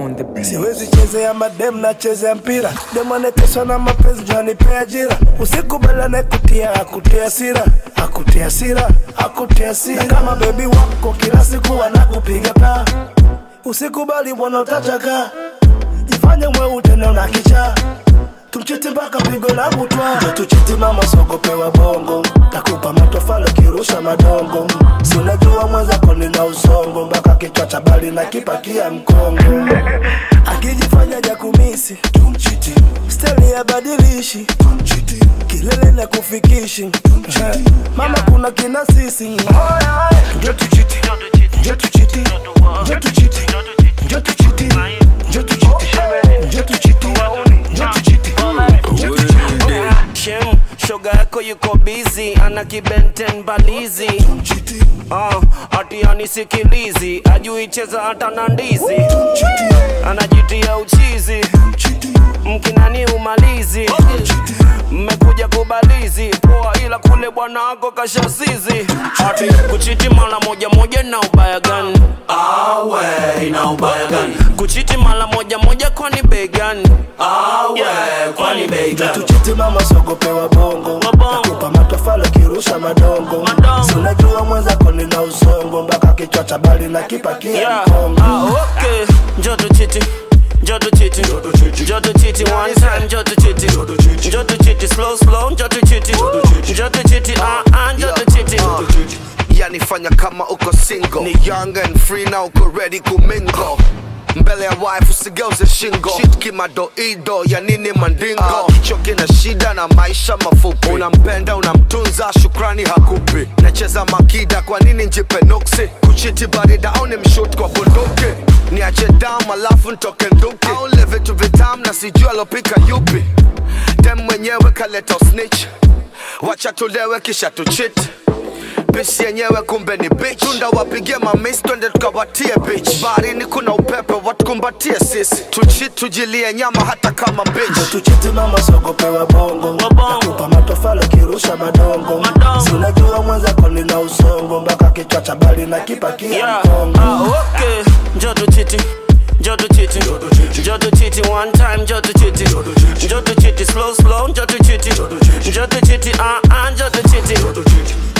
on the beat. siwezi chezea madem na chezea mpira demoneteswa na mapenzi janipea ajira usikubaliane kutia akutia sira akutia sira akutia sira na kama bebi wako kila siku wanakupiga paa usikubali bwana utachaka jifanye mweu tena una kichaa tumchiti mpaka pigo la butwa njo tuchiti mama sogopewa bongo takupa matofalo kirusha madongo si unajua mwenzako nina usongo mpaka kichwa cha bali na kipakia mkongo akijifanya jakumisi tumchiti steli ya badilishi tumchiti kilele na kufikishi Eh, mama kuna kina sisi njo tuchiti njo tuchiti njo tuchiti njo tuchiti njo tuchiti njo tuchiti njo tuchiti Shem, shoga yako yuko busy, ana kibenten balizi uh, ati anisikilizi, ajui cheza hata na ndizi, anajitia uchizi, mkinani umalizi, mmekuja kubalizi poa, ila kule bwana wako kashasizi, ati kuchiti mara moja moja na ubaya gani? Awe, ina ubaya gani? Kuchiti mara moja moja kwani bei gani? Awe, kwani bei njo gani? tuchiti mama sogopewa bongo Mabongo. takupa matofalo kirusha madongo Madongo. si unajua mwenzako nina usongo mpaka kichwa cha bali na kipakia Yeah. mkongo Ah, okay. Joto chiti. Joto chiti. Joto chiti one time. Joto chiti. Joto chiti slow slow. Joto chiti. Joto chiti. Ah ah. Joto chiti. yani fanya kama uko single ni young and free na uko ready kumingo mbele ya wife usigeuze shingo shit kimadoido ya nini mandingo uh, kichwa kina shida na maisha mafupi unampenda unamtunza shukrani hakupi nacheza makida kwa nini njipe nuksi kuchiti barida au ni mshut kwa bunduki niache dam alafu ntoke nduki au le vitu vitam na sijua alopika yupi dem mwenyewe kaleta snitch wacha tulewe kisha tuchit Bisi yenyewe kumbe ni bitch Tunda wapigie mamis twende tukawatie bitch Baharini kuna upepe watukumbatie sisi Tuchi tujilie nyama hata kama bitch tuchiti mama sogopewa bongo Mabongo. takupa matofalo kirusha madongo Madongo. si unajua mwenzako nina usongo mpaka kichwa cha bali na kipakia Yeah. mkongo Ah, okay. Joto chiti. Joto chiti. Joto chiti one time. Joto chiti. Joto chiti slow slow. Joto chiti. Joto chiti. Ah ah. Joto chiti.